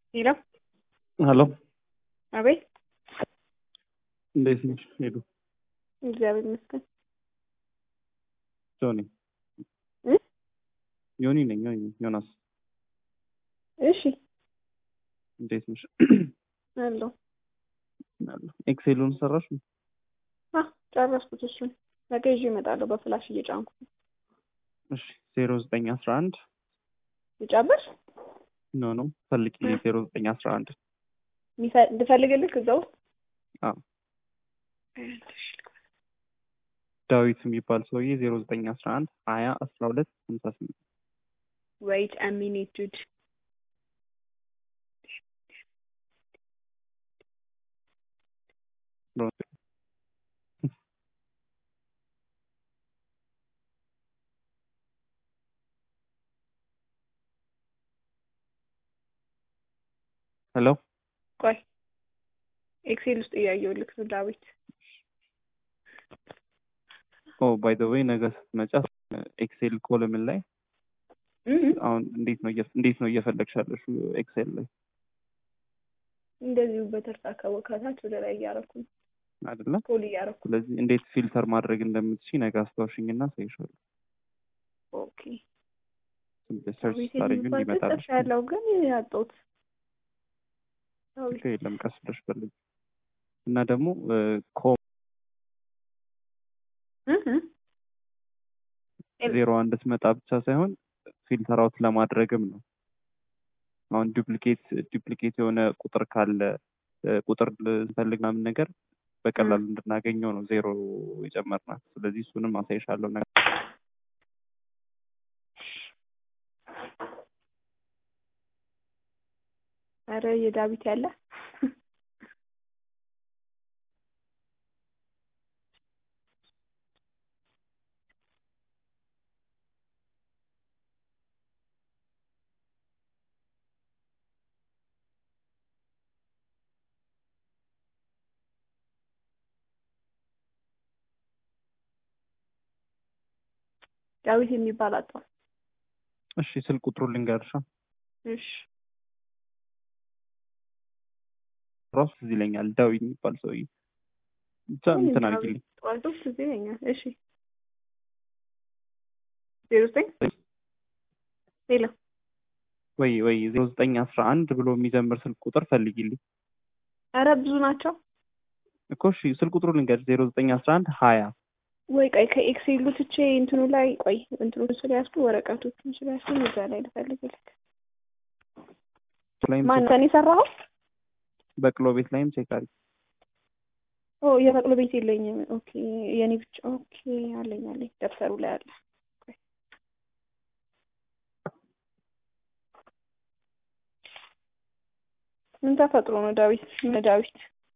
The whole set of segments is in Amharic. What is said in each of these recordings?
ሄሎ ሄሎ አቤት። እንዴት ነሽ? ሄዱ እግዚአብሔር ይመስገን። ጆኒ እ? ዮኒ ነኝ። ዮኒ ዮናስ እሺ እንዴት ነሽ? አለሁ። ኤክሴሉን ሰራሽ? አ ጨረስኩት። እሱን ነገ ይዤ እመጣለሁ በፍላሽ እየጫንኩ እሺ ዜሮ ዘጠኝ አስራ አንድ ልጨምር ኖ ኖ ፈልጊ ዜሮ ዘጠኝ አስራ አንድ ሚፈ- እንድፈልግልህ እዛ ውስጥ አዎ ዳዊት የሚባል ሰውዬ ዜሮ ዘጠኝ አስራ አንድ ሀያ አስራ ሁለት ሀምሳ ስምንት ወይት አ ሚኒት ዱድ ሄሎ ቆይ ኤክሴል ውስጥ እያየሁልህ ነው ዳዊት ኦ ባይ ዘ ዌይ ነገ ስትመጫ ኤክሴል ኮለምን ላይ እም፣ አሁን እንዴት ነው እየ- እንዴት ነው እየፈለግሽ ያለሽው ኤክሴል ላይ እንደዚሁ በተርታ ከወከታች ወደ ላይ እያረኩ ነው። አይደለ? ፖል እያረኩ ስለዚህ እንዴት ፊልተር ማድረግ እንደምትችይ ነገ አስታውሽኝና ሳይሻሉ ኦኬ ሰርች ዳዊት ስታደርጊው የሚባል እንዲመጣልሽ ጽፍ ያለው ግን ያጣሁት ዳዊት ችግር የለም ቀስ ብለሽ ፈልጊ እና ደግሞ ኮ እህ እህ። ዜሮ አንድ ትመጣ ብቻ ሳይሆን ፊልተር አውት ለማድረግም ነው። አሁን ዱፕሊኬት ዱፕሊኬት የሆነ ቁጥር ካለ እ፣ ቁጥር ስንፈልግ ምናምን ነገር በቀላሉ እንድናገኘው ነው ዜሮ የጨመርናት። ስለዚህ እሱንም አሳይሻለሁ ነገር አረ የዳዊት ያለ ዳዊት የሚባል አጣሁ። እሺ፣ ስልክ ቁጥሩ ልንገርሻ እሺ ራሱ ትዝ ይለኛል ዳዊት የሚባል ሰውዬ ብቻ እንትን አድርጊልኝ ጠዋቱ ትዝ ይለኛል። እሺ ዜሮ ዘጠኝ ሌላ ወይ ወይ ዜሮ ዘጠኝ አስራ አንድ ብሎ የሚጀምር ስልክ ቁጥር ፈልጊልኝ አረ ብዙ ናቸው። እኮ እሺ ስልክ ቁጥሩ ልንገርሽ ዜሮ ዘጠኝ አስራ አንድ ሀያ ወይ ቆይ ከኤክሴሉ ትቼ እንትኑ ላይ ቆይ እንትኑ ስለያዝኩ ወረቀቶቹን ስለያዝኩ እዛ ላይ ልፈልግልህ። ላይም ማን ነው የሰራኸው? በቅሎ ቤት ላይም ቼክ አድርጊ ኦ የበቅሎ ቤት የለኝም። ኦኬ የኔ ብቻ ኦኬ አለኝ አለኝ ደብተሩ ላይ አለ። ቆይ። ምን ተፈጥሮ ነው ዳዊት? ምን ዳዊት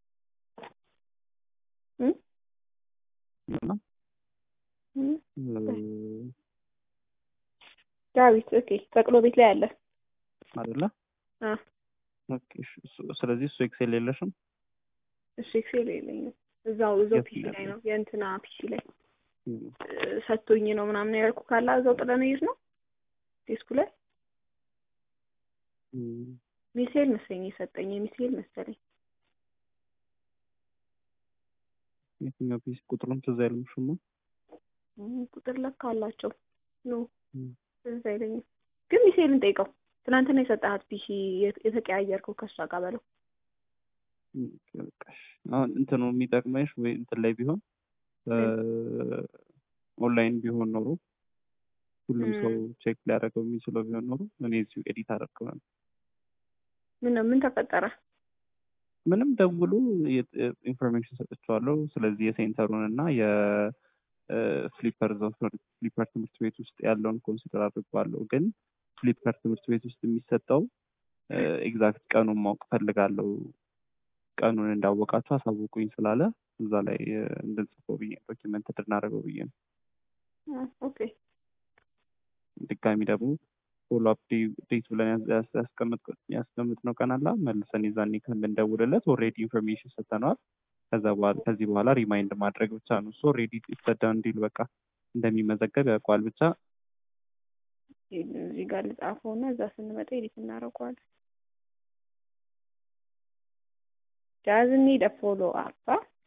እ? እና እ? እ፣ ዳዊት ኦኬ በቅሎ ቤት ላይ አለ። አይደለ አ ኦኬ፣ እሺ፣ እሱ- ስለዚህ እሱ ኤክሴል የለሽም እሺ ኤክሴል የለኝም። እዛው እዛው የት ፒሲ ነው ላይ ነው የእንትና ፒሲ ላይ እም፣ እ፣ ሰጥቶኝ ነው ምናምን ያልኩ ካላ እዛው ጥለን ይዝ ነው ዴስኩ ላይ እም፣ ሚሳኤል መሰለኝ የሰጠኝ የሚሳኤል መሰለኝ የትኛው ፒሲ ቁጥሩን ትዝ አይልምሽማ እም፣ ቁጥር ለካ አላቸው ኖ እም፣ ትዝ አይለኝም። ግን ሚሳኤልን ጠይቀው ትናንትና የሰጠሃት ፒሲ የት- የተቀያየርከው ከሷ ጋር በለው። እም፣ በቃ እሺ። አሁን እንትኑ የሚጠቅመሽ ወይ እንትን ላይ ቢሆን እ፣ ኦንላይን ቢሆን ኖሮ ሁሉም እም። ሰው ቼክ ሊያደርገው የሚችለው ቢሆን ኖሮ እኔ እዚሁ ኤዲት አደርገው ነበር። ምን ነው ምን ተፈጠረ? ምንም ደውሎ ኢንፎርሜሽን ሰጥቼዋለሁ። ስለዚህ የሴንተሩን እና የፍሊፐር ፍሊፐር ትምህርት ቤት ውስጥ ያለውን ኮንሲደር አድርጓለሁ። ግን ፍሊፐር ትምህርት ቤት ውስጥ የሚሰጠው ኤግዛክት ቀኑን ማወቅ ፈልጋለሁ። ቀኑን እንዳወቃችሁ አሳውቁኝ ስላለ እዛ ላይ እ፣ እንድንጽፈው ብዬ ዶኪመንት እንድናደርገው ብዬ ነው። አ፣ ኦኬ ድጋሚ ደግሞ ፎሎ አፕ ዴት ብለን ያስ- ያስ- ያስቀመጥ- ያስቀምጥነው ቀን አለ መልሰን የዛኔ ከምንደውልለት ኦልሬዲ ኢንፎርሜሽን ሰጥተነዋል። ከዛ በኋላ ከዚህ በኋላ ሪማይንድ ማድረግ ብቻ ነው። ሶ ኦልሬዲ ይሰዳ እንዲል በቃ እንደሚመዘገብ ያውቀዋል። ብቻ እዚህ ጋር ልጻፈው እና እዛ ስንመጣ ኤዲት እናደርገዋለን። doesn't need a follow up. Huh?